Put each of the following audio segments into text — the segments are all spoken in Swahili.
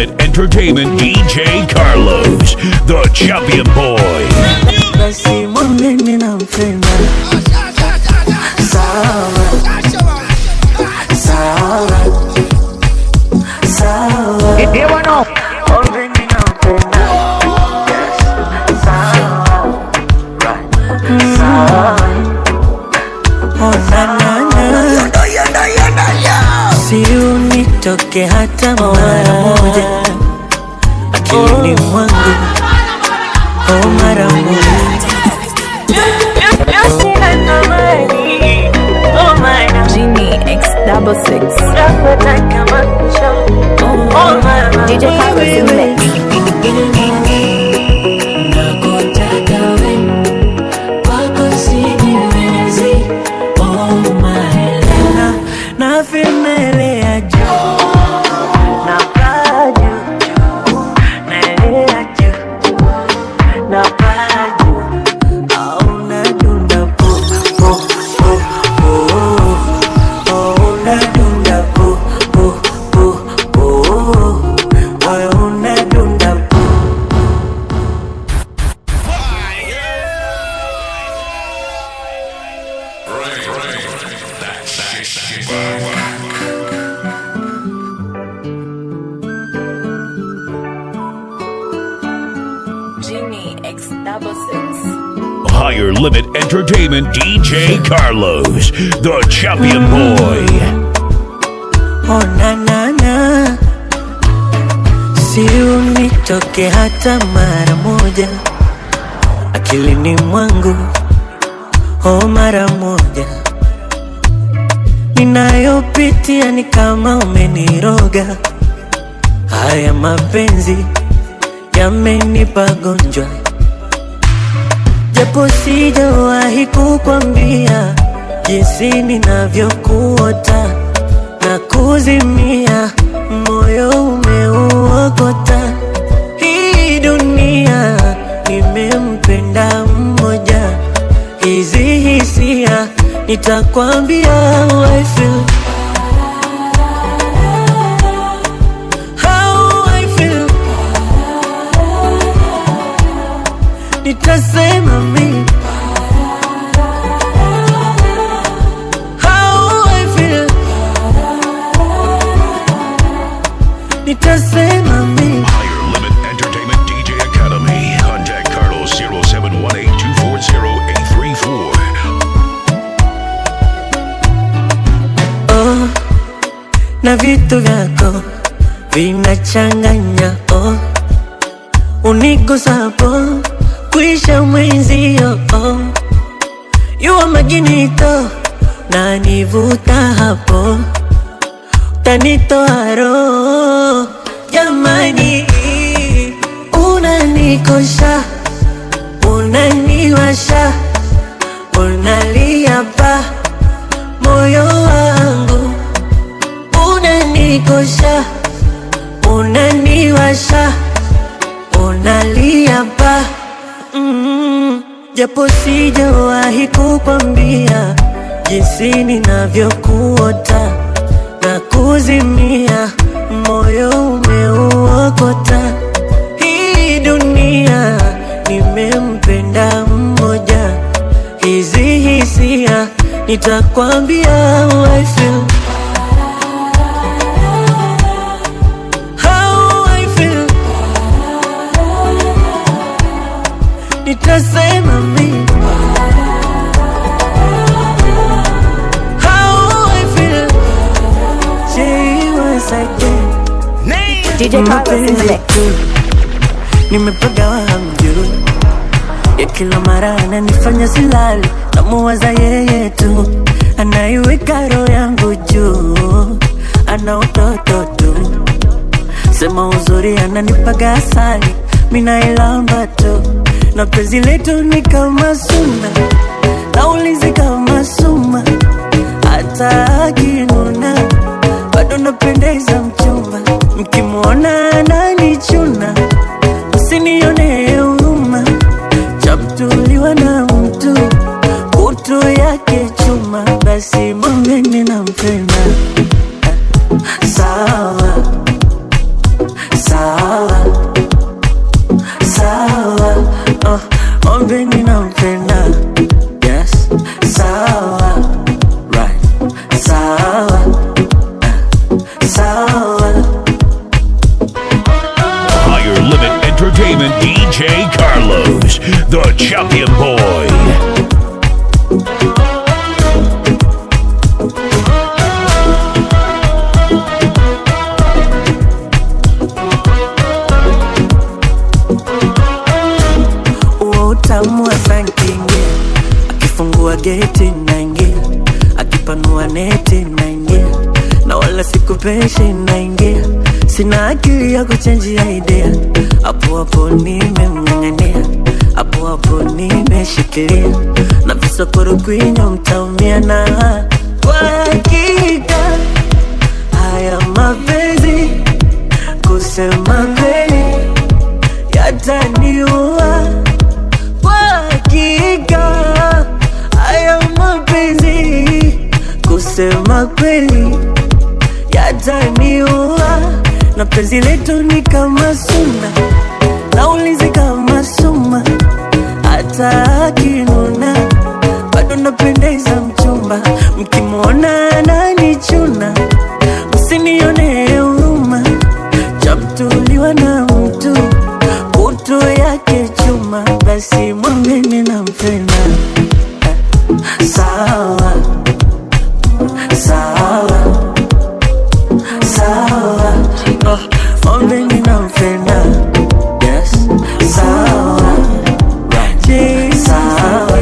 Limit Entertainment DJ Carlos, the champion boy. basi mwambeni nampenda sawa sawa sawa mwambeni nampenda Yes. sawa right sawa oh na na na si unitoke hata mara moja akilini mwangu oh mara moja Genie X double six. DJ Carlos in mix. na vimelea juu na paa juu juu naelea juu na paa juu au nadunda pu pu pu pu au nadunda pu pu pu pu au nadunda pu Genie X double six. Higher Limit Entertainment DJ Carlos, the champion boy. Oh na na na, si unitoke hata mara moja akilini mwangu, oh mara moja. Ninayopitia ni kama umeniroga, haya mapenzi yamenipa gonjwa, japo sijawahi kukwambia jinsi ninavyokuota na kuzimia, moyo umeuokota. Hii dunia nimempenda mmoja, hizi hisia nitakwambia how I feel. How I feel. Nitasema mimi how I feel. Nitasema mimi Higher Limit Entertainment DJ Academy. Contact Carlos 0718-240-834. oh, na vitu vyako vinachanganya oh, unigusapo kuisha mwenzio oh, yuwa maginito na nivuta hapo tanitoa roho jamani, unanikosha unaniwasha unalia pa moyo wangu unanikosha unaniwasha unalia pa mm, japo sijawahi kukwambia jinsi ninavyokuota na kuzimia, moyo umeuokota. Hii dunia nimempenda mmoja, hizi hisia nitakwambia how I feel. How I feel. Nitasema mimi how I feel. Say once again. DJ Carlos in the Mapenzi mix. tu nimepagawa hamjui, ya kila mara ananifanya silali, namuwaza yeye tu, anaiweka roho yangu juu, ana utoto tu, sema uzuri ananipaga asali, minailamba tu, na penzi letu ni kama suna, naulizi kama suma, hata akinuna bado napendeza mchumba, mkimwona ananichuna, msinione huruma, chamtuliwa na mtu kutu yake chuma, basi mwambeni nampenda sawa sawa sawa sawa uh, ombeni nampenda yes sawa right sawa uh, sawa Higher Limit Entertainment DJ Carlos, the champion boy. uo utamu wa sankingia akifungua geti naingia akipanua neti naingia na wala sikupeshi naingia sina akili ya kuchenjia idea hapo hapo nimemng'ang'ania hapo hapo nimeshikilia na visokoro kwinyo mtaumia na kwa hakika haya mapenzi kusema kweli yataniua kwa hakika haya mapenzi kusema kweli yataniua na penzi letu ni kama suna naulizi kama suma hata akinuna bado napendeza mchumba mkimwona ananichuna msinione huruma chamtuliwa na mtu kutu yake chuma basi mwambeni nampenda sawa sawa sawa oh, mwambeni nampenda yes sawa Je, sawa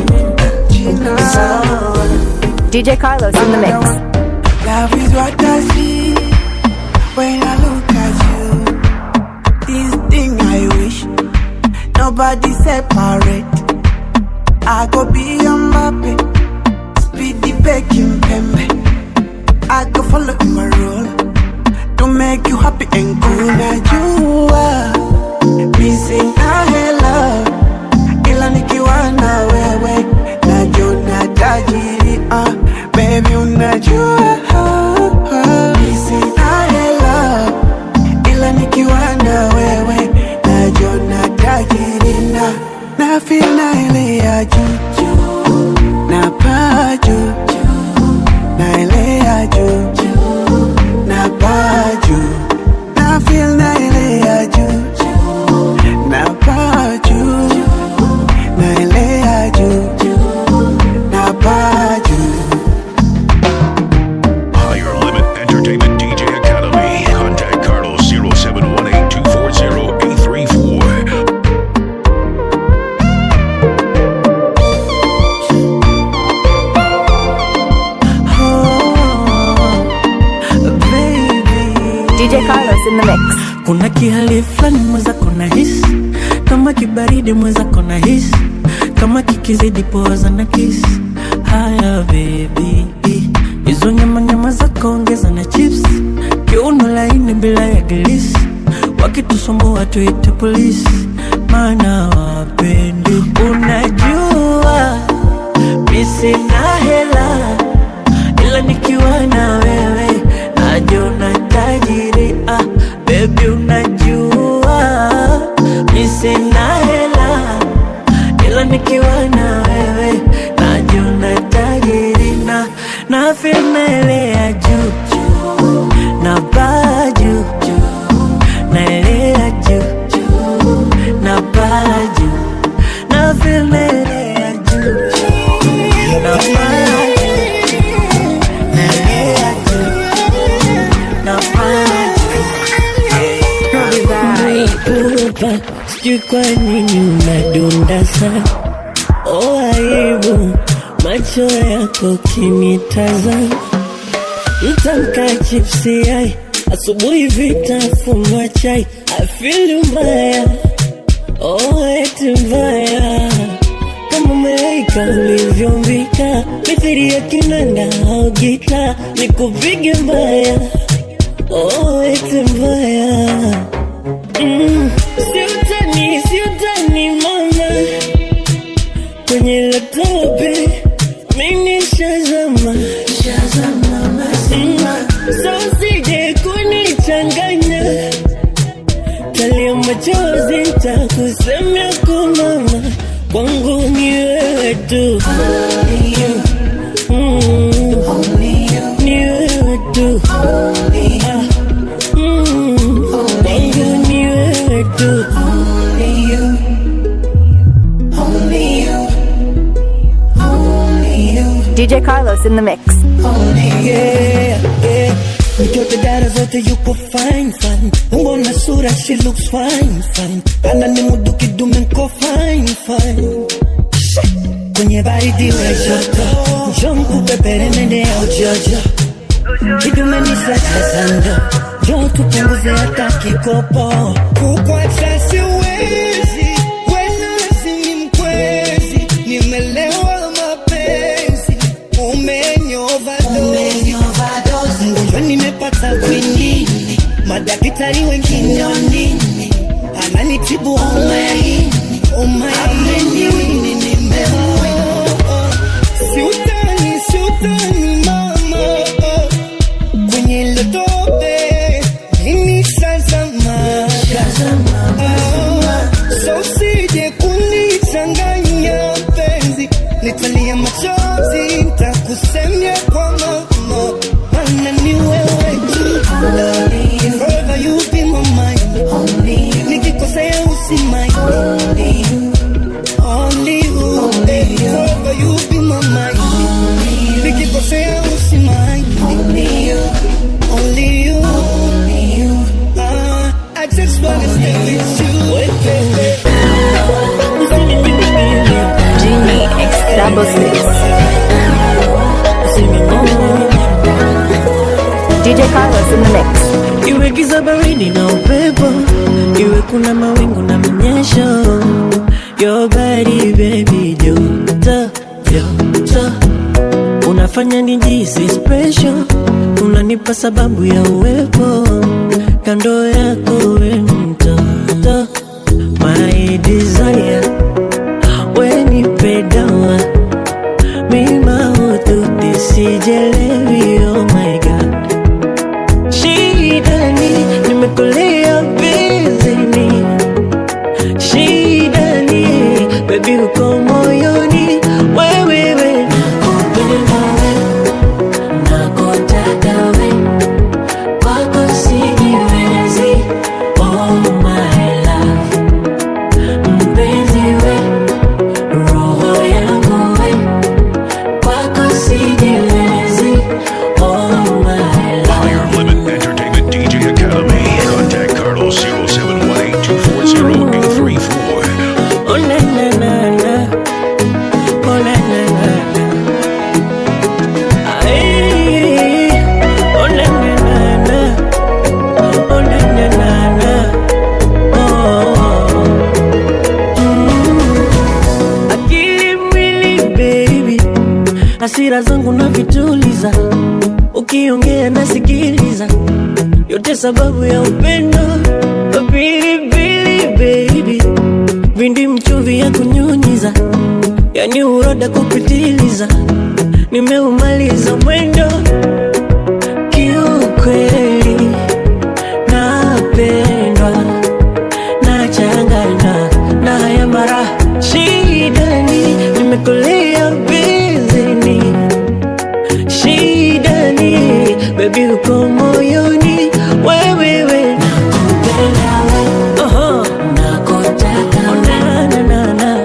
sawa DJ Carlos in the mix. Love is what I see when I look at you. This thing I wish nobody separate. I go be a Mbappe, speedy baking pembe. I go follow in my role to make you happy and cool. Now you are missing a hello, ila nikiwa na wewe najiona tajiri. Uh, baby unajua missing a hello, ila nikiwa na wewe najiona tajiri na na feel na ile ya juu juu na paa juu na ile ya juu na paa juu na feel na ile ya juu na paa juu na ile ya juu na paa juu Higher Limit Entertainment DJ Academy. Contact Carlos 0718 240 834. oh, baby DJ Carlos in the mix. kuna kihali fulani mweza kona hisi kama kibaridi mweza kona hisi kama kikizidi poza na kisi haya bebi hizo nyamanyama zako ongeza na chips kiuno laini bila ya gilisi wakitusumbua tuite polisi maana wapendi unajua misina hela ila nikiwa na wewe najiona tajiri ah, bebi unajua mi sina hela ila nikiwa na wewe najiona tajiri na na feel naelea juu juu na baa juu juu naelea juu juu na baa juu na feel naelea juu juu na baa juu naelea juu na baa Upa, sijui kwa nini unadunda sana oh, aibu macho yako kinitazama mtamka chipsi yai asubuhi vitafunwa chai afili mbaya oh, eti mbaya kama malaika ulivyombika mithiri ya kinanda au gita nikupige mbaya oh, eti mbaya Mm, siutani siutani mama kwenye latope minishazama mm, so usije kunichanganya sehemu yako mama, kwangu ni wewe tu. Mm, ni wewe tu. Ah, mm, kwangu ni wewe tu. DJ Carlos in the mix. Yeah, yeah. Mtoto dara zote yuko fine fine, umbo na sura she looks fine fine, ana ni mudu kidume nko fine fine. Kwenye baridi we joto, njoo nikupepere nende ya ujojo, kidume ni sasa sando, njoo tupunguze hata kikopo. Kukwacha siwezi, wena si mkwezi, nimelewa mapenzi, umenyova dozi Mgonjwa nimepata kwinini, madaktari wengine wanini, ananitibu umaini, umaini nimeoa. Siutani, siutani mama, kwenye hilo tope mimi shazama. Ah, So usije kunichanganya mpenzi, nitalia machozi, nitakusemia kwa mama, maana ni wewe tu. Forever you be my mind. Nikikosea usimai. Only you, eh, forever you be my mind. Nikikosea usimai. Only you. Ah, I just wanna stay with you, eh, baby. Genie X double six. DJ Carlos in the mix. Iwe giza baridi na upepo, iwe kuna mawingu na mnyesho, your body baby joto joto, unafanya nijisi special, unanipa sababu ya uwepo kando yako, we mtoto, my desire, we nipe dawa mima ututi sijelewi, oh my god Shidani, nimekulia bizini Shidani, baby uko moyoni Wewewe, nakupenda we Nakutaka we Kwako sijiwezi Oh my love Mpenzi we Roho yangu we Kwako sijiwezi Oh my love Higher Limit Entertainment DJ Academy. Contact Carlos 0718 240 834. Oh na na na na, oh na na na na, ay, oh na na na na, oh na na na na, oh. Mm. Akili mwili baby, hasira zangu na vituliza, ukiongea nasikiliza, yote sababu ya upendo, pilipili baby vindi mchuvi ya kunyunyiza, yani uroda kupitiliza, nimeumaliza mwendo kiukweli, napendwa nachanganywa na haya mara shidani, nimekulia bizini shidani, bebi uko moyoni, wewewe nakupenda we Aha. Oh, na, na, na, na.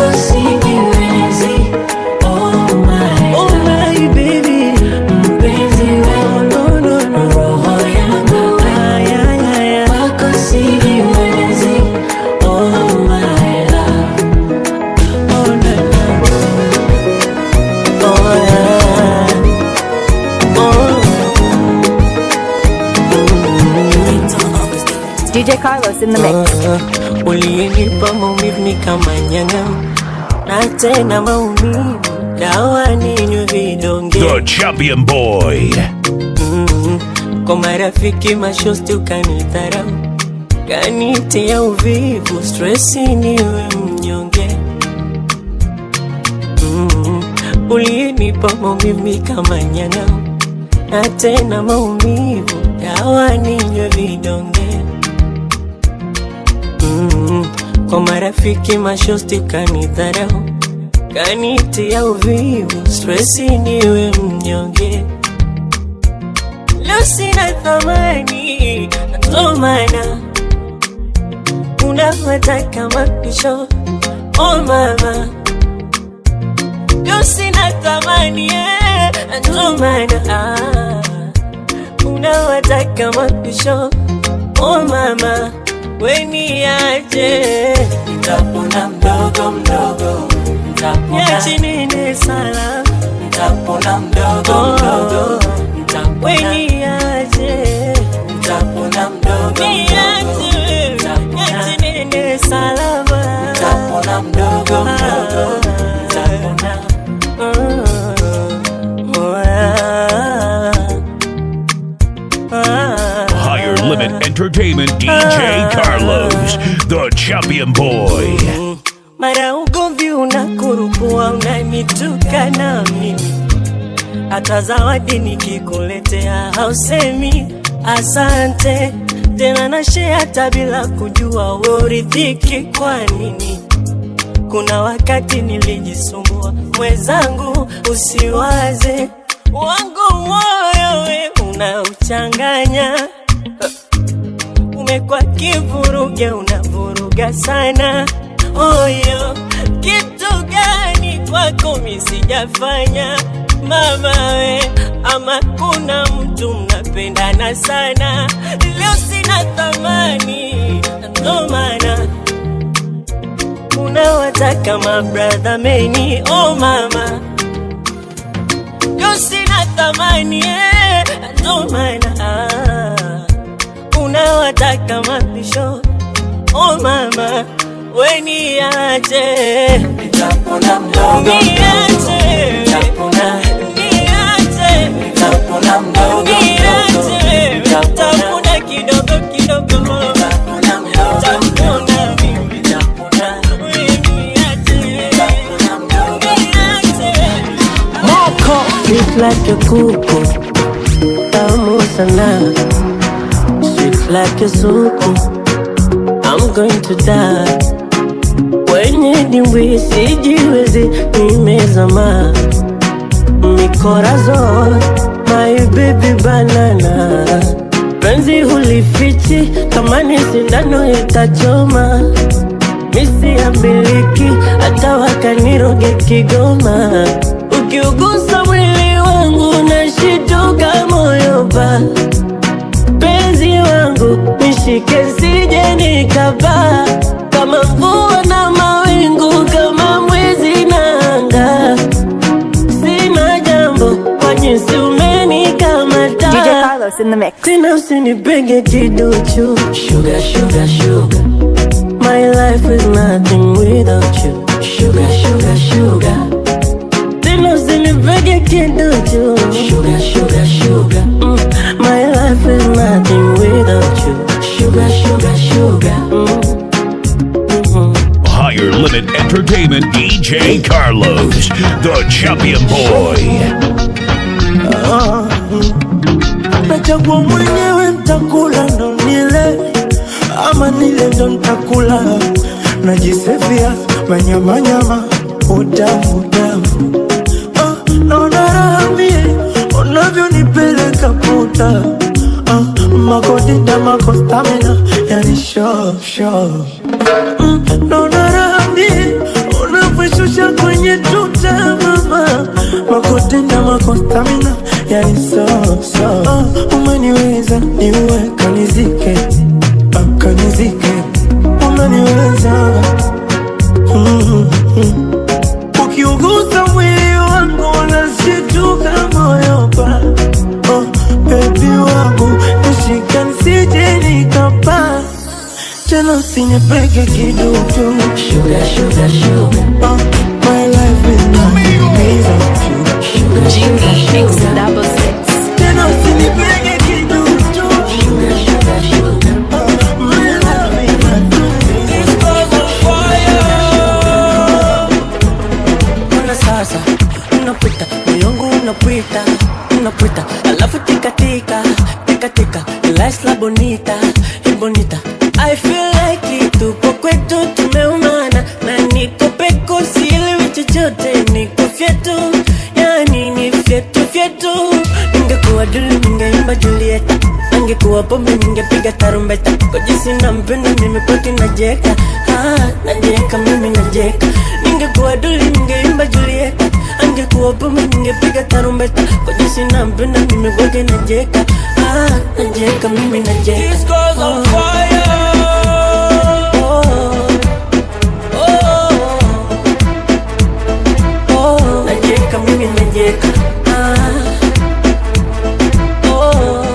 Oh, my baby. Oh, no, no, no. Ay, ay, ay, ay. Oh, na, na. Oh, yeah. Oh. DJ Carlos in the mix. uliyenipa maumivu ni kama nyanga na tena maumivu dawa ninywe vidonge The Champion Boy. Mm, kwa marafiki mashosti ukanidharau kanitia uvivu stresi niwe mnyonge mm, uliyenipa maumivu ni kama nyanga na tena maumivu dawa ninywe vidonge mm, kwa marafiki mashosti kanidharau kanitia uvivu stresi niwe mnyonge leo sina thamani ndo maana unawataka mapisho oh mama leo sina thamani eh, ndo maana ah, unawataka mapisho oh mama weniaje Nitapona mdogo mdogo, nitapona, yachinene sala nitapona mdogo mdogo, nitapona, weniaje nitapona mdogo mdogo, niaje yachinene salama nitapona mdogo mdogo, nitapona. Higher Limit Entertainment DJ Carlos, the champion boy. mara ugomvi unakurupua unanitukana mimi hata zawadi nikikuletea hausemi asante tena nashe hata bila kujua uridhiki kwa nini kuna wakati nilijisumbua mwenzangu usiwaze wangu moyo we unauchanganya umekuwa kivuruge unavuruga sana oyo kitu gani kwako misijafanya mama we ama kuna mtu mnapendana sana leo sina thamani ndo maana unawataka mabradha meni oh mama leo sina thamani eh, ndo maana ah, unawataka mapisho oh mama weniache Nitapona mdogo mdogo, niache nitapona, niache nitapona mdogo mdogo, niache nitapona, tapuna kidogo kidogo nitapona mdogo tapuna mimi nitapona, weniache nitapona mdogo Sweet like a kuku, tamu sana. Sweet like a suku, I'm going to die. Kwenye dimbwi sijiwezi, nimezama. Mikorazon, my baby banana. Penzi hulifichi, kama ni sindano itachoma. Misi ya miliki, hata wakaniroge Kigoma. Ukiugusa mwili wangu nashituka moyo pa penzi wangu nishike sije nikapaa kama mvua na mawingu kama mwezi na anga sina jambo kwa jinsi umenikamata DJ Carlos in the mix. tena usinipege kiduchu Sugar, sugar, sugar, my life is nothing without you sugar, sugar, sugar, tena usinipege kiduchu sugar, sugar, sugar, Mm, my life is nothing without you sugar, sugar, sugar. Higher Limit Entertainment DJ Carlos, the champion boy. nachagua mwenyewe ntakula ndo nile ama nile ndo ntakula najisefia manyamanyama utamu utamu ah, naona raha mie unavyonipeleka puta ah, makodita makostamina yani sho sho mm, naona raha mie unavyoshusha kwenye tuta mama makotenda makostamina yani so so uh, umeniweza niwe kanizike uh, kanizike umeniweza mm, mm. ukiugusa mwili wangu unashituka moyo pa oh, bebi wangu nishika nisije nikapa tena usinipeke kidutu Sugar, sugar, sugar, uh, my life is nothing without you sugar, Genie X double six. tena usinipeke kidutu sugar, sugar, sugar. my life is nothing Mbona sasa unapita moyongu unapita unapita alafu tikatika tikatika la bonita bonita I feel like it tupo kwetu tume angekuwa pombe ningepiga tarumbeta kwa jinsi nampenda mimi kwake najeka ah, najeka mimi najeka ningekuwa duli ningeimba julieta angekuwa pombe ningepiga tarumbeta kwa jinsi nampenda mimi kwake najeka ah, najeka mimi najeka This girl's on fire. oh, oh, oh, najeka mimi najeka ah, oh,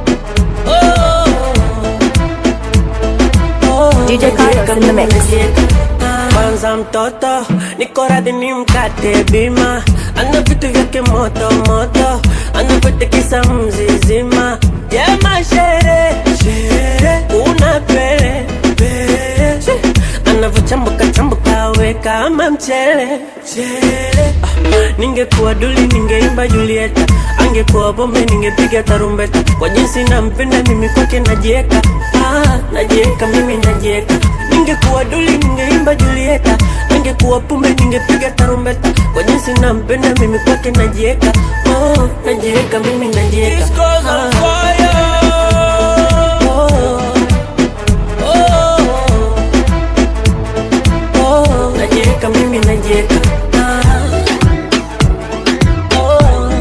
oh, DJ Carlos in the mix. kwanza mtoto niko radhi ni mkate bima ana vitu vyake moto moto anavyotekisa mzizima jema shere shere una pele pele She, anavyochambuka chambuka we kama mchele chele ah, ningekuwa duli ningeimba julieta angekuwa bombe ningepiga tarumbeta kwa jinsi nampenda mimi kwake najieka ah, najieka mimi najieka ningekuwa duli ningeimba julieta angekuwa pumbe ningepiga tarumbeta kwa jinsi nampenda mimi kwake najieka oh, najieka mimi najieka This girl's on Ah, fire. oh, oh, oh, najieka mimi najieka Ah, oh,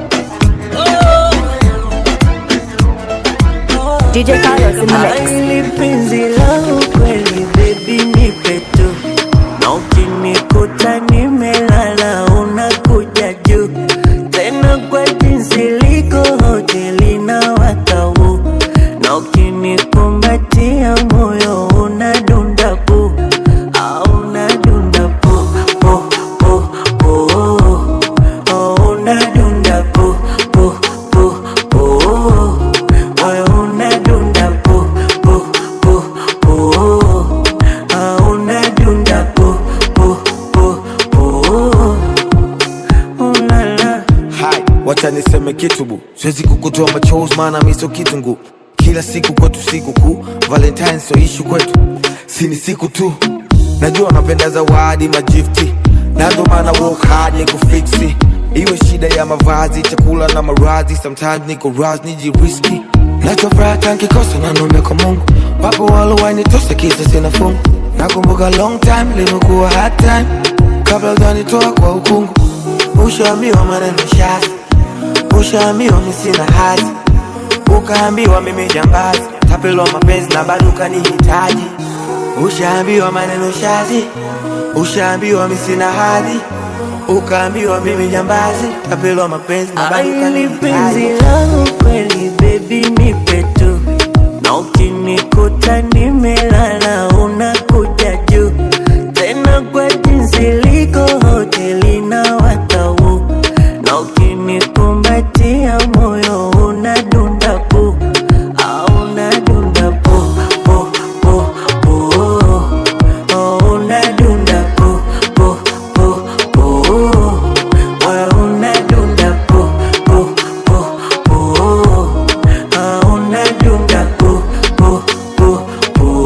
oh. DJ Carlos in the mix. Aili penzi langu kweli baby nipe tu na ukinikuta nimelala unakuja juu tena kwa jinsi liko hoteli na watau na ukinikumbatia moyo unadunda pu au unadunda pu pu pu pu oh, unadunda pu pu pu pu moyo unadunda pu pu pu pu ah, unadunda pu pu pu pu ulala Hai, wacha niseme kitu bu, siwezi kukutoa machozi maana mi sio kitungu. Kila siku kwetu siku kuu, Valentine sio ishu kwetu, si ni siku tu. Najua napenda zawadi majifti, na ndo maana work hard ni kufiksi. Iwe shida ya mavazi, chakula na maradhi, sometimes niko raz nijiriski. Nachofuraha tankikosa na nombe kwa Mungu, wapo walowainitosa kisa sina fungu. Nakumbuka long time limekuwa hard time, kabla hujanitoa kwa ukungu. Ushaambiwa maneno shazi, ushaambiwa mi sina hadhi, ukaambiwa mimi jambazi, tapelwa mapenzi na bado ukanihitaji. Ushaambiwa maneno shazi, ushaambiwa mi sina hadhi, ukaambiwa mimi jambazi, tapelwa mapenzi na bado Aili penzi ukanihitaji. langu kweli baby nipe tu na ukinikuta nimelala unakuja juu tena kwa jinsi liko hoteli na watau na ukinikumbatia moyo unadunda pu au unadunda pu pu pu pu oh, unadunda pu pu pu pu moyo unadunda pu pu pu pu ah, unadunda pu pu pu pu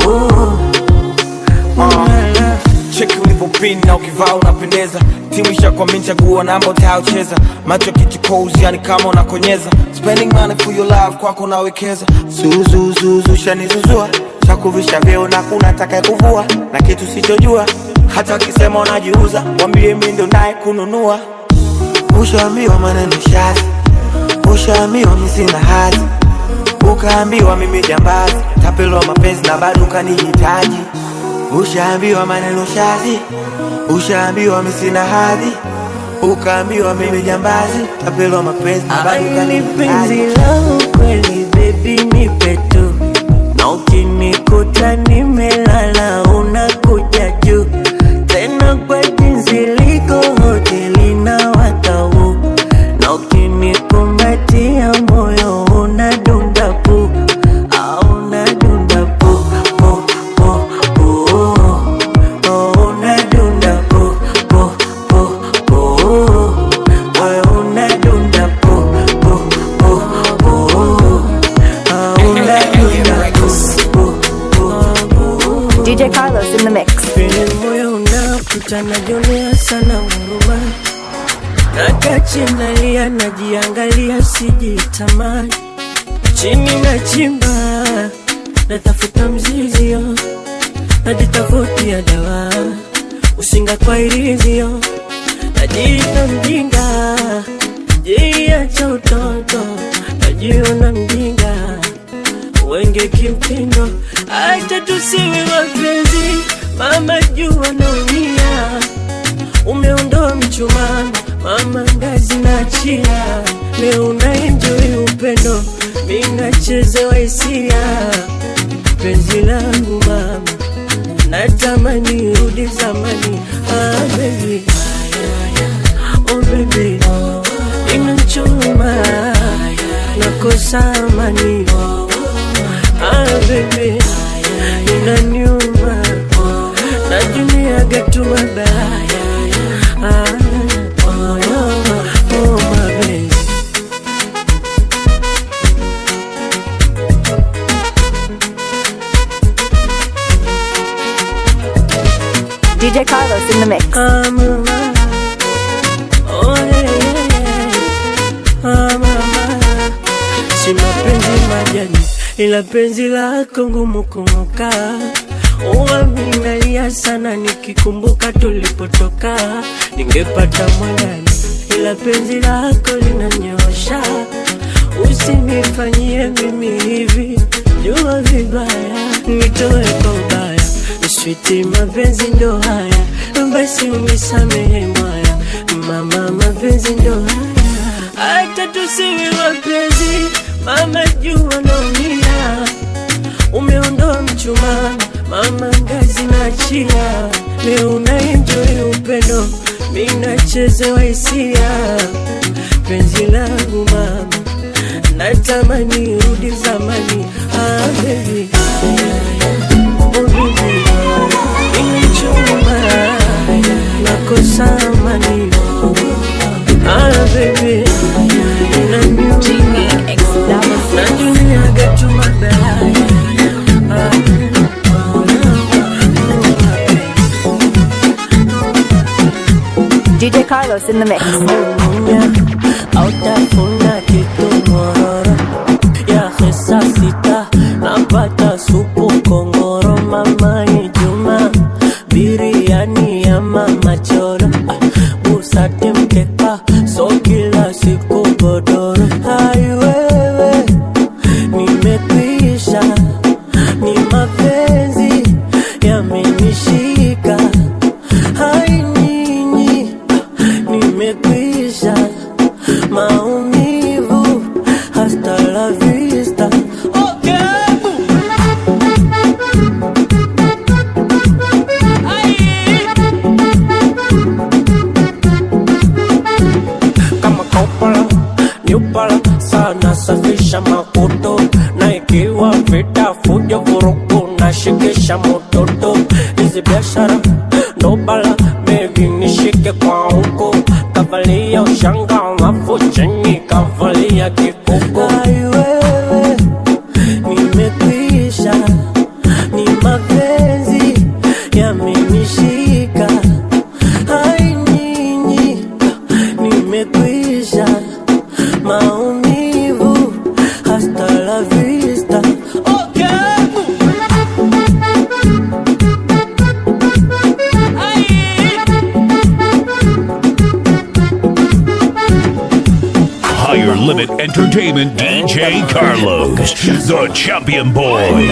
ulala cheki ulivyopin na ukivaa unapendeza timu ishakwamini chagua namba utayocheza macho kichukozi yani kama unakonyeza spending money for your love kwako nawekeza zuzuzuzu shanizuzua chakuvisha vyeo na kuna taka kuvua na kitu sichojua hata wakisema unajiuza wambie mi ndo naye kununua ushaambiwa maneno shazi ushaambiwa mi sina hadhi ukaambiwa mimi jambazi tapelwa mapenzi na bado ukanihitaji ushaambiwa maneno shazi ushaambiwa mi sina hadhi ukaambiwa mimi jambazi tapelwa mapenzi na bado Aili penzi ukanihitaji langu kweli baby nipe tu na ukinikuta nimelala unakuja juu tena kwa jinsi liko hoteli na watau na ukinikumbatia moyo unadunda pu au unadunda pu pu pu pu oh, unadunda pu pu pu pu moyo unadunda pu pu pu pu ah, unadunda pu pu pu pu DJ Carlos in the mix. vile moyo unaputa najionea sana huruma nakachi nalia najiangalia sijitamani chini na chimba natafuta mzizio najitafutia dawa usinga kwa irizio najiita mjinga jia cha utoto najiona mjinga wenge kimtindo acha tusiwe wapenzi mama jua naumia umeondoa mchumani mama ngazi na chia leo unaenjoi upendo minachezewa hisia penzi langu mama natamani rudi zamani ah, baby. Oh, baby. inachuma nakosa amani ah, baby. inaniuma najumiaga tu mabaya ah, oh, oh, oh, my baby. DJ Carlos in the mix. Ah, mama. Oh, yeah, yeah, yeah. Ah, mama. Si mapenzi majani ila penzi lako ngumu kumuka uwa minalia sana nikikumbuka tulipotoka ningepata mwandani ila penzi lako linanyosha usinifanyie mimi hivi jua vibaya nitoe kwa ubaya switi mapenzi ndo haya basi unisamehe mwaya mama mapenzi ndo haya hata tusiwe wapenzi mama jua naumia umeondoa mchumani mama ngazi na chia leo unaenjoi upendo minachezewa hisia penzi langu mama natamani rudi zamani ah, baby. Oh, baby. Inachuma nakosa amani ah, baby. Inaniuma najumiaga tu mabaya ah. DJ Carlos in the mix. Munya autafuna kitu mororo ya hesa sita napata supu kongoro mama Juma biriani ya mama choro Ah, busate mkeka so kila siku godoro hai wewe nimekwisha ni mapenzi yamenishika hai nyinyi nimekwisha maumivu hasta la vista okay. kama kopala nyupala sana safisha makoto na ikiwa vita fujo vurugu na shikisha mototo hizi biashara ndo bala mevi nishike kwa huko kavalia ushanga alafu chini kavalia kikoko Ai wewe nimekwisha ni mapenzi yamenishika hai nyinyi nimekwisha maumivu hasta la vista okay. Higher Limit Entertainment DJ Carlos, the champion boy.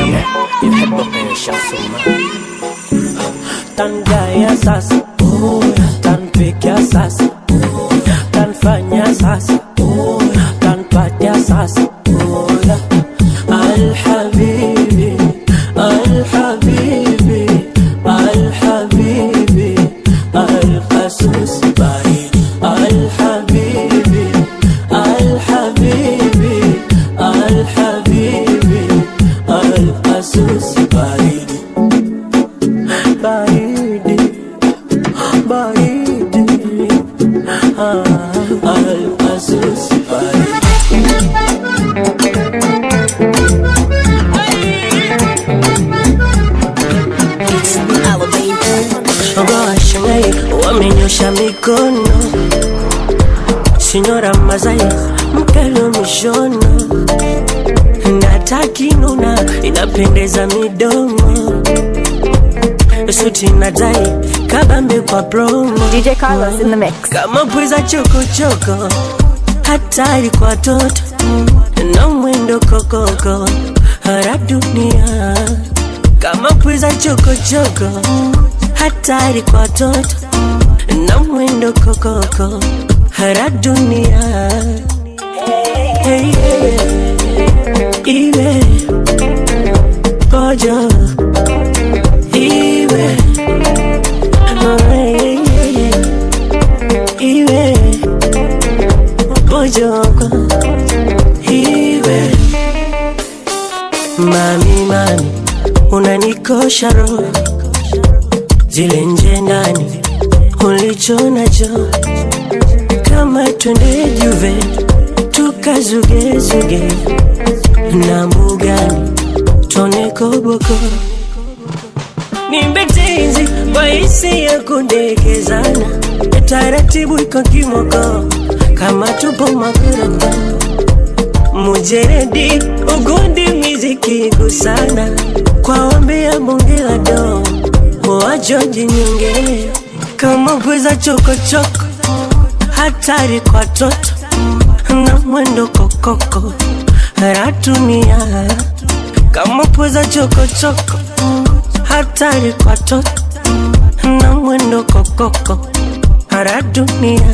tangaya sasa tanpikia sasa tanfanya sasa tanpatia sasa alhabibi alhabibi alhabibi alqasus baridi alhabibi alhabibi alhabibi alqasus baridi baridi baridi ah, alqasus baridi Washangai wamenyosha mikono, Sinyora Mazai mkelo mishono, akinuna inapendeza midomo suti na tai kabambe kwa promo DJ Carlos in the mix. kama pweza chokochoko hatari kwa toto na mwendo kokoko hara dunia kama pweza chokochoko hatari kwa toto na mwendo kokoko hara dunia hey, hey, iwe pojo iwe oh, hey, hey, iwe pojoko iwe mami mami unanikosha roho zile nje ndani ulicho nacho kama twende juve tukazugezuge na mbugani tone koboko nimbetenzi kwa hisi ya kundekezana taratibu iko kimoko kama tupo makoroko mujeredi ugundi miziki gusana kwa ombi ya bunge la do wajoji nyonge kama pweza chokochoko hatari kwa toto na mwendo kokoko ratumia kama pweza chokochoko hatari kwa toto na mwendo kokoko radunia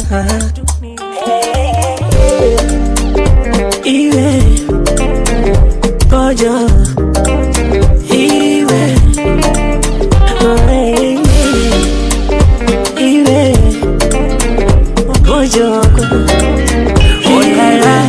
iwe pojo iwe iwe pojoko olala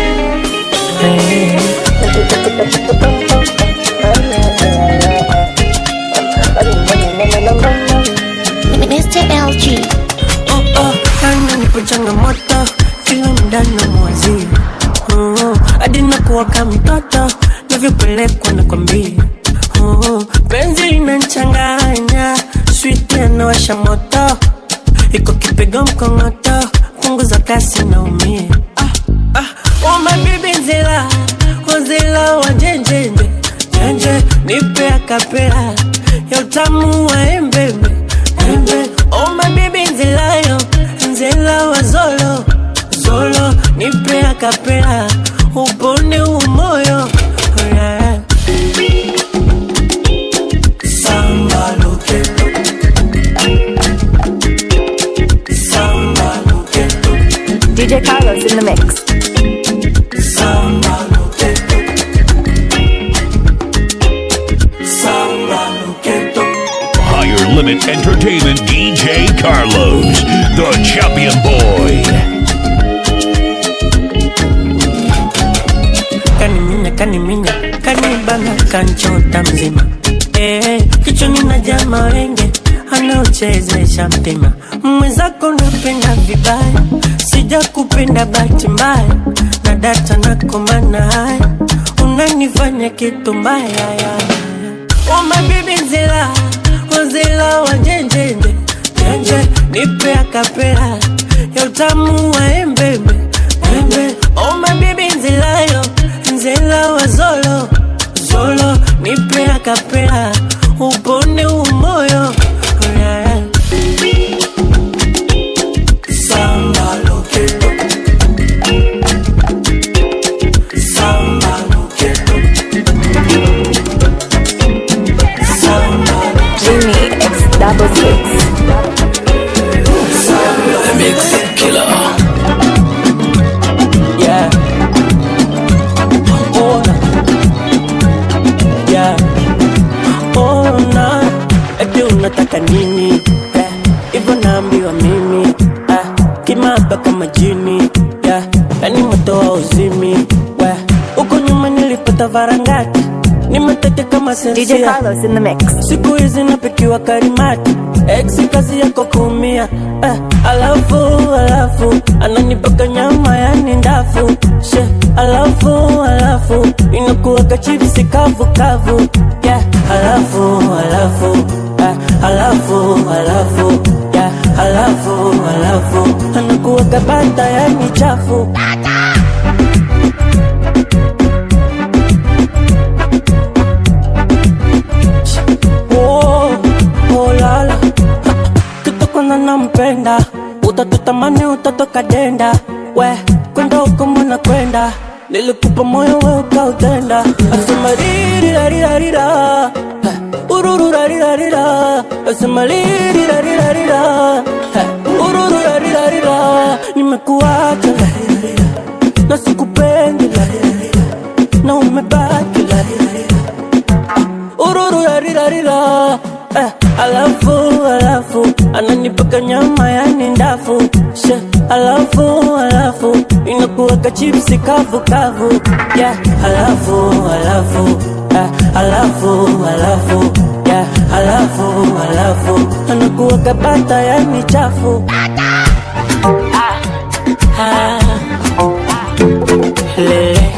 Mr. LG. oh, oh, yani nipo changamoto kila mdano mwazi oh, hadi nakuwa kama mtoto navyopelekwa na kwambia oh, penzi linanchanganya switi anawasha moto iko kipigo mkongoto punguza kasi naumia ah, ah, oh, mabibi nzila wazila wajenjenje jenje nipe akapela ya utamu wa embebe embe oh mabibi nzilayo nzila wa zolo zolo nipe akapela upone umoyo oh, yeah. Samba loketo Samba loketo DJ Carlos in the mix. Samba loketo Samba loketo Higher Limit Entertainment DJ Carlos, the champion boy. kaniminya kaniminya kanibana kanchota mzima eh, kichwani na jama wenge anaochezesha mpima mwenzako napenda vibaya sija kupenda bahati mbaya na data nakomana haya unanifanya kitu mbaya ya umabibi nzila wazila wajenjenje jenje nipe akapela ya utamu wa embembe embe oma bibi nzilayo nzila wa zolo zolo nipe akapela upone umoyo oh, yeah. Samba loketo Samba loketo Samba Jimmy X double six. Yeah. Ona. Yeah. Ona. Eti unataka nini? Yeah. Hivyo naambiwa mimi. Ah. Kimaba kama jini. Yeah. Yani moto wa uzimi. Yeah. Huko nyuma nilipata varangati. Nimeteke kama DJ sensia. Carlos in the mix. siku hizi napikiwa karimati ex kazi yako kuumia eh, alafu alafu ananipaka nyama yani ndafu she alafu alafu inakuwaka chipsi kavu kavu yeah, alafu alafu eh, alafu alafu yeah, alafu alafu anakuwaka bata yani chafu nilikupa moyo we ukautenda asema ririrarirarira urururarirarira asema ririrarirarira urururarirarira nimekuacha na sikupendi na umebaki urururarirarira eh, alafu alafu ananipaka nyama yani ndafu she alafu alafu inakuweka chipsi kavu kavu yeah, alafu alafu eh, alafu alafu yeah, alafu alafu anakuweka bata yani chafu ah, lele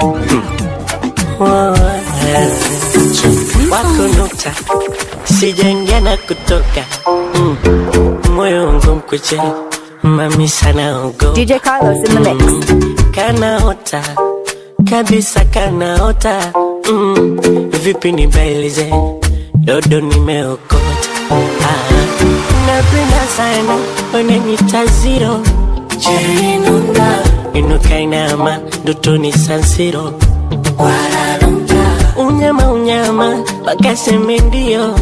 Oh, lele. wako nukta sijaingia na kutoka mm. moyo wangu mkuche mami sana ogo DJ Carlos in the mix. kanaota kabisa kanaota mm. vipi nibailize dodo nimeokota ah. napenda sana wananyita ziro jerinunda inukainama ndotoni sansiro unyama unyama wakaseme ndio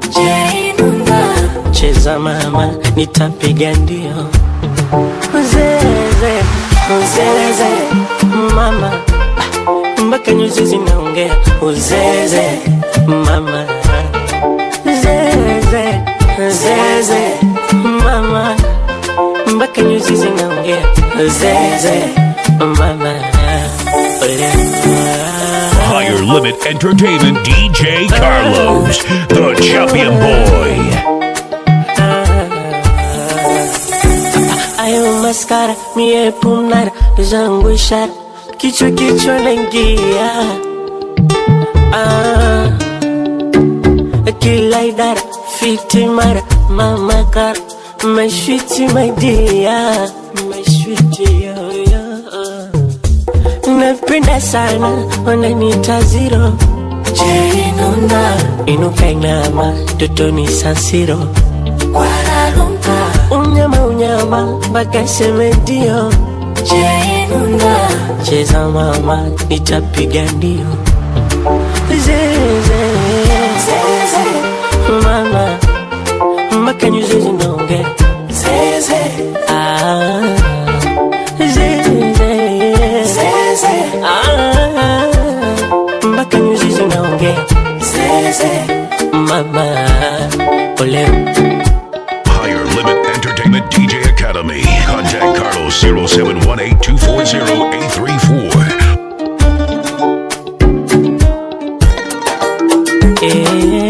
cheza mama nitapiga ndio uzeze uzeze mama mpaka nyuzi zinaongea uzeze mama zeze zeze mama mpaka nyuzi zinaongea zeze mama ole Higher Limit Entertainment DJ Carlos, the champion boy. ayo maskara mie pumnara zangu ishara kichwa kichwa naingia ah, kila idara fiti mara mama kara mashwiti maidia mashwiti yoyo napenda sana wananita ziro jerinunda inuka inama totoni sansiro unyama unyama mpaka seme ndio cheza mama nitapiga ndio zeze mama mpaka nyuzi zinaongea Ah, zeze Ah, mpaka nyuzi zinaongea mama ole Higher Limit Entertainment DJ Academy. Contact Carlos 0718 240 834. Eh.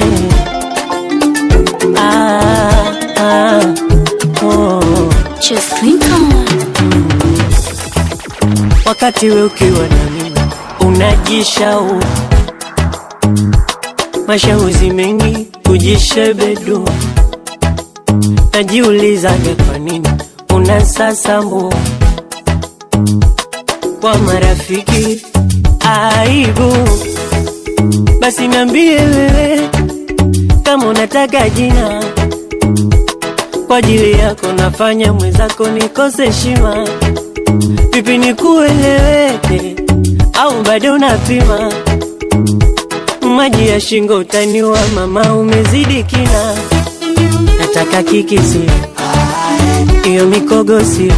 Ah, ah, oh. Just think on. wakati we ukiwa na mimi unajishau mashauzi mengi kujishebedu najiulizaga kwa nini unasasambu kwa marafiki aibu basi nambie wewe kama unataka jina kwa ajili yako nafanya mwenzako nikose heshima vipi nikueleweke au bado unapima maji ya shingo utaniwa mama umezidi kina nataka kikisi iyo mikogo sio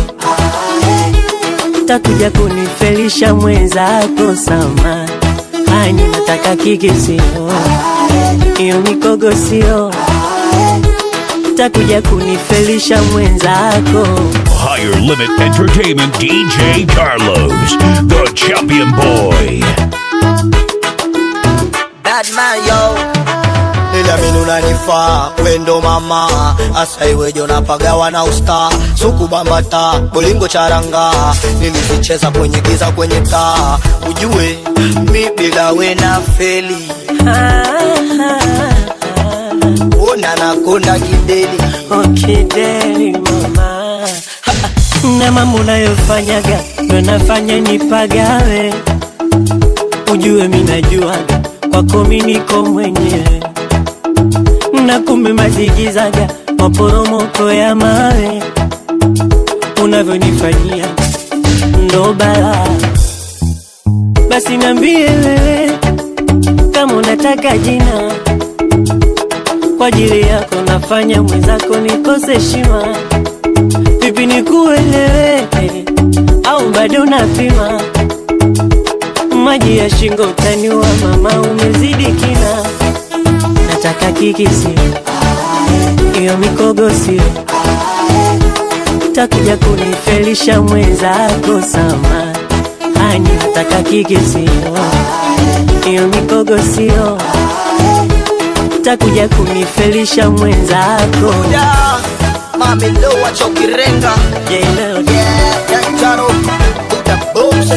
takuja kunifelisha mwenzako sama hani nataka kikisio iyo mikogo sio takuja kunifelisha mwenzako Higher Limit Entertainment DJ Carlos, the champion boy. Bad man yo Niliamini unanifaa wendo mama asa iweje unapagawa na usta suku bambata bolingo charanga nilizicheza kwenye giza kwenye taa ujue mi bila we na feli ona nakonda kideli okideli mama Ha, ha. na mambo unayofanyaga ndo nafanya nipagawe ujue minajuaga kwako mi niko mwenyewe na kumbe mazigizaga maporomoko ya mawe unavyonifanyia ndo balaa basi niambie wewe kama unataka jina kwa ajili yako nafanya mwenzako nikose heshima vipi nikuelewe au bado napima maji ya shingo utaniwa mama umezidi kina nataka kikisi hiyo mikogo sio takuja kunifelisha mwenzako sama ani nataka kikisi hiyo mikogo sio takuja kunifelisha mwenzako Da, mami lowa chokirenga Jelo, Yeah, yeah, Jaro Buda booms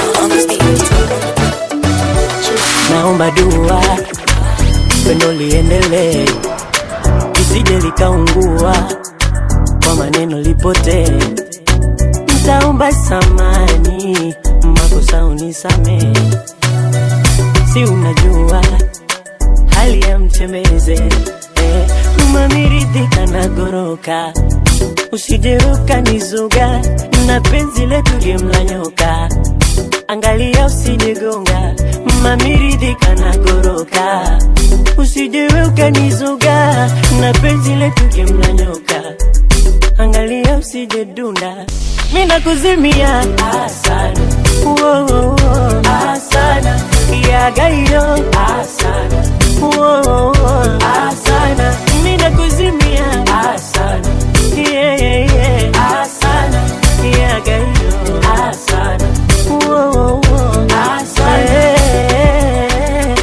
naomba dua pendo liendelee lisije likaungua kwa maneno lipotee ntaomba samani makosa unisamee si unajua hali ya mchemeze eh, umamiridhika na goroka usije ukanizuga na penzi letu gemla nyoka angalia usijegonga mamiridhika na goroka usijewe ukanizuga na penzi letu gemla nyoka angalia usije dunda mina kuzimia asana Wo, wo, wo. asana yagayo asana Wo, wo, wo. asana mina kuzimia asana yeah, yeah, yeah. asana yagayo asana Wo, wo, wo. asana Eh,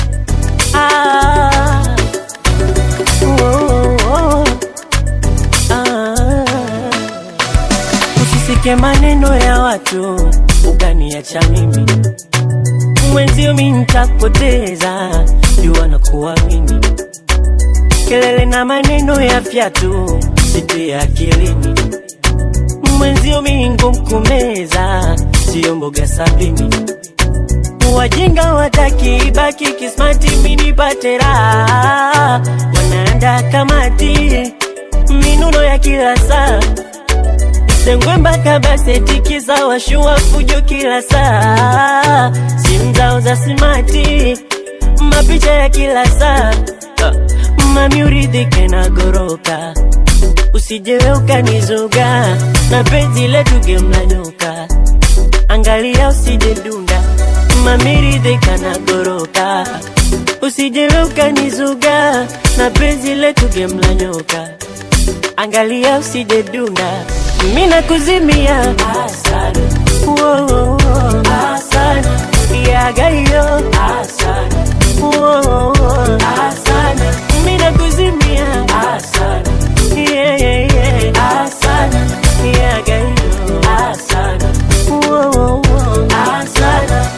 ah. Wo, wo, wo. Ah. Usisike maneno ya watu ukaniacha mimi mwenzio mi ntakupoteza jua na kuamini kelele na maneno ya fyatu sitie akilini mwenzio mi ngumkumeza siyo mboga sabini wajinga wataki ibaki kismati minipate raha wanaanda kamati minuno ya kila saa sengwe mpaka basetikiza washua fujo kila saa simu zao za simati mapicha ya kila saa Ah, mami uridhike na goroka usijewe ukanizuga na penzi letu gemlanyoka angalia usije dunda mami ridhika na goroka usijewe ukanizuga na penzi letu gemlanyoka angalia usije dunda mina kuzimia asana Wo, wo, wo. asana yagayo asana Wo, wo, wo. asana mina kuzimia asana yeah, yeah, yeah. asana yagayo asana Wo, wo, wo. asana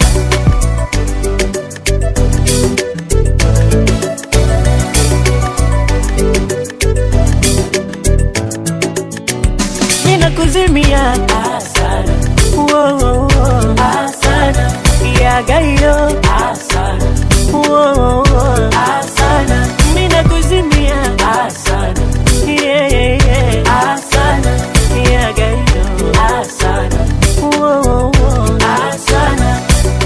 mina kuzimia asana Wo, wo, wo. asana yagayo asana Wo, wo, wo. asana mina kuzimia asana yeah, yeah, yeah. asana yagayo asana Wo, wo, wo. asana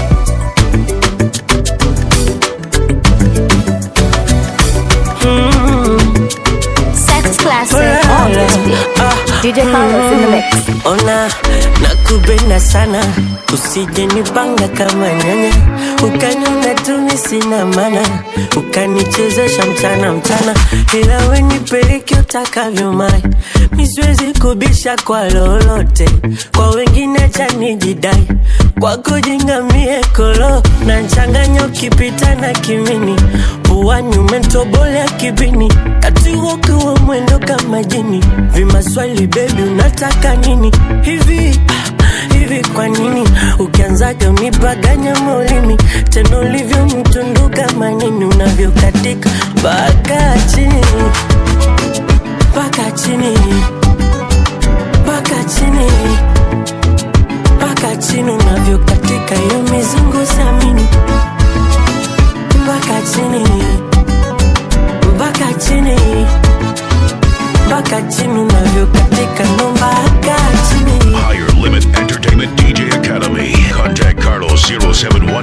mm. Sex classic on this beat. DJ Carlos in the mix. Ona nakupenda sana, usije nipanga kama nyanya, ukaniona tumi sina maana, ukanichezesha mchana mchana, ila we nipeleke utakavyo mai, mi siwezi kubisha kwa lolote, kwa wengine cha nijidai, kwako jingamie kolo na nchanganyo ukipita na kimini, puani umetobolea kibini, kati ukiwa mwendo kama jini, vimaswali bebi unataka nini hivi ah, hivi kwa nini ukianzaga unipaganya maulimi tena ulivyo mtundu kama nini unavyokatika mpaka chini mpaka chini mpaka chini mpaka chini unavyokatika hiyo mizungu samini mpaka chini mpaka chini mpaka chini unavyokatika ndo mpaka chini Higher Limit Entertainment DJ Academy. Contact Carlos 071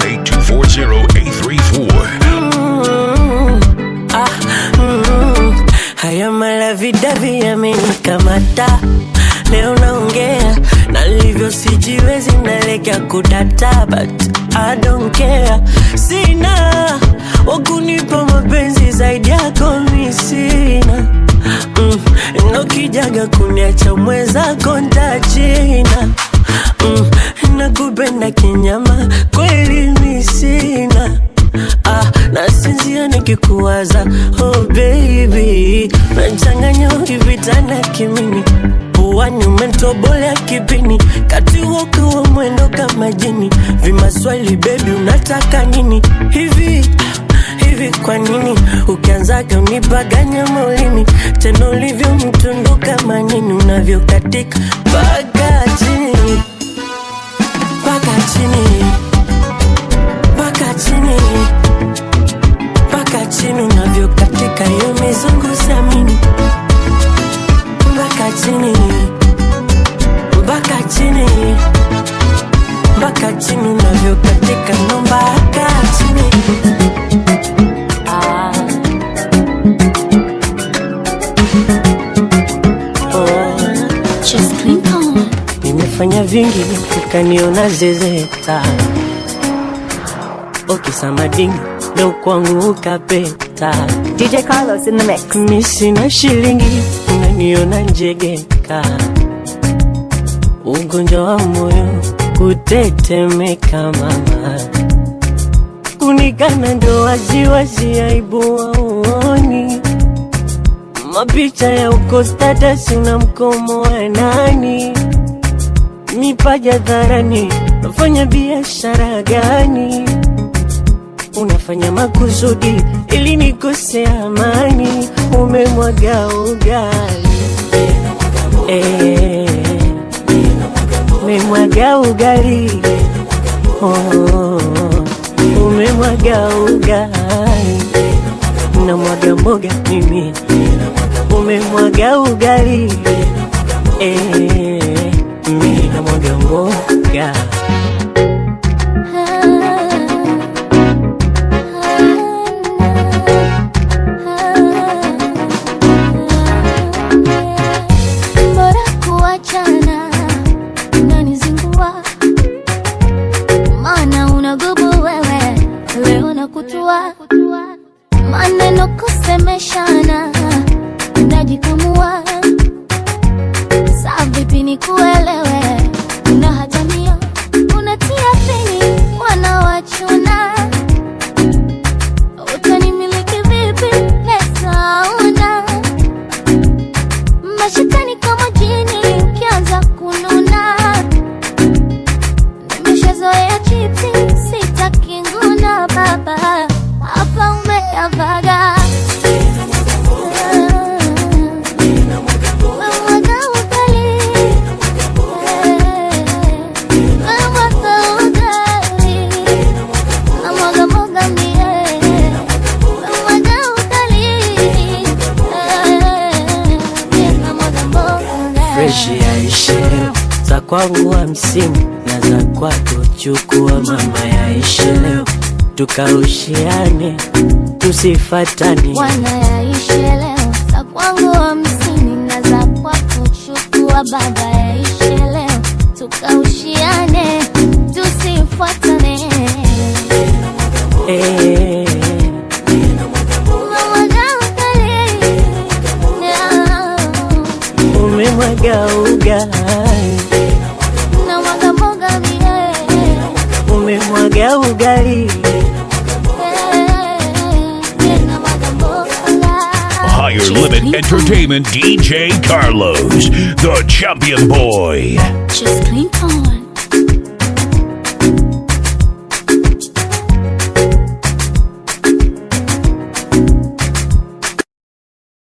834. Ah, mm, haya malavidavi yamenikamata leo naongea nalivyo sijiwezi naelekea kudata but I don't care sina wakunipa mapenzi zaidi yako mi sina mm, nokijaga kuniacha mwezako ntachina mm, nakupenda kinyama kweli mi sina ah, nasinzia nikikuwaza oh baby nachanganya ukivitana kimini puani umetobolea kipini kati wokiwa mwendo kama jini vimaswali bebi unataka nini hivi hivi kwa nini ukianzaga unipaganya maulini tena ulivyo mtundu kama nini unavyokatika mpaka chini mpaka chini mpaka chini mpaka chini unavyokatika hiyo mizungu samini mpaka chini mpaka chini mpaka chini unavyokatika no mpaka chini ah. oh. Just Clinton. nimefanya vingi ukaniona zezeta okisamadingi ndo kwangu ukapeta DJ Carlos in the mix. mi sina shilingi unaniona njegeka ugonjwa wa moyo kutetemeka mama kunikana ndo waziwazi aibu waoni mapicha ya uko status una mkomo wa nani mipaja dharani nafanya biashara gani unafanya makusudi ili nikose amani umemwaga ugali Eh, umemwaga ugali oh, umemwaga ugali na mwaga mboga mimi umemwaga ugali eh, mimi na mwaga mboga bora kuachana unanizingua maana unagubu wewe leo na kutua maneno kusemeshana unajikamua saa vipi ni kuelewe una hatamia unatia fini wanawachuna utanimiliki vipi pesa una mashakani kama jini ukianza kununa nimeshazoea chipsi sitaki nguna baba hapa umeyavaga Umemwaga ugali. Umemwaga ugali. Namwaga mwaga mie. Umemwaga ugali. Namwaga mboga. freshi yaishe za kwangu hamsini na za kwako chukua mama yaishe leo tukaushiane tusifatani Bwana yaishi leo za kwangu hamsini na za kwako chukua baba yaishi leo tukaushiane tusifuatane eh, Umemwaga ugali. umemwaga ugali Namwaga mboga mie. umemwaga ugali Namwaga mboga. Higher Limit Entertainment DJ Carlos, the champion boy. Just Clinton.